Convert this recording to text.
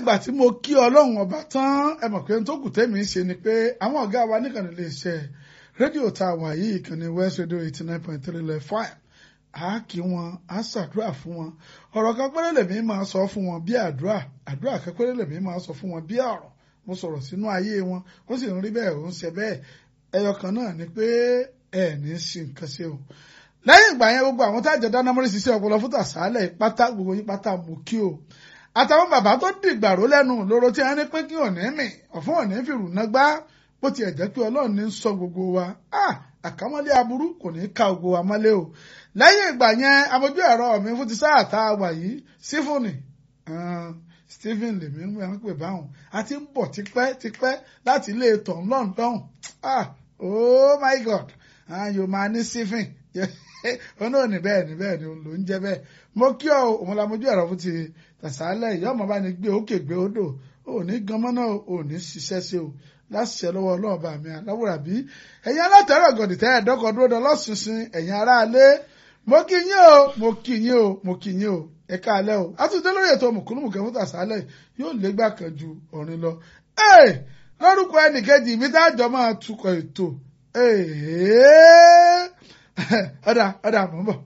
ìgbà tí mo kí ọlọ́run ọba tán ẹ mọ̀ pé n tó kù tẹ́mi ń ṣe ni pé àwọn ọ̀gá wa níkànnì lè ṣe rédíò tá a wà yìí ìkànnì West Radio eighty nine point three lẹ̀ fine a kí wọn a ṣàdúrà fún wọn ọ̀rọ̀ kan péré lèmi máa sọ fún wọn bí àdúrà àdúrà kan péré lèmi máa sọ fún wọn bí ọ̀rọ̀ mo sọ̀rọ̀ sínú ayé wọn ó sì ń rí bẹ́ẹ̀ ó ń ṣe bẹ́ẹ̀ ẹyọ kan náà ni pé ẹ ní sí nǹkan ṣe o lẹ́yìn ìgbà yẹn gbogbo àwọn tájọ dáná mọ́rí ṣiṣẹ́ ọpọlọ fún tàṣálẹ̀ pátá gbogbo yín pátá mú kí o àtàwọn bàbá tó dìgbàró lẹ́nu lóró tí wọ́n ní pé kí òní mì ọ̀fun òní fìrù náà gbá bó tiẹ̀ jẹ́ pé ọlọ́run ní sọ gbogbo wa àkámọ́lé aburú kò ní ká gbogbo wa mọ́lé o lẹ́yìn ìgbà yẹn abojú ẹ̀rọ mi fún ti sáà tá a wà yìí sífúnì Stephen lèmi ń wẹ̀ ń pè báwọn a ti ń bọ̀ tipẹ́ tipẹ́ láti ilé tọ̀ London ah oh my God yóò máa ní Stephen ó náà ní bẹ́ẹ̀ ní bẹ́ẹ̀ ni ló ń jẹ́ bẹ́ẹ̀ mo kí ọ òun la mojú ẹ̀rọ fún ti tàṣálẹ̀ ìyá ọmọ bá ní gbé òkè gbé odò ò ní ganmọ́ náà ò ní ṣiṣẹ́ sí o láṣìṣẹ́ lọ́wọ́ ọlọ́run bá mi aláwòrán bí ẹ̀yin alátẹ̀rọ̀ gọ̀dì tẹ́ ẹ̀dọ́kọ̀ dúró dán lọ́sùnsìn ẹ̀yin aráalé mo kí yín o mo kí yín o mo kí yín o ẹ káalẹ́ o àtúntò lórí ètò mùkúlùmùkẹ́ fún tàṣálẹ̀ yóò légbà kan ju ọ̀rin lọ. lórúkọ ẹnìkejì mi tá a jọ máa tukọ̀ ètò ọ̀dà ọ̀dà mọ̀ ń bọ̀.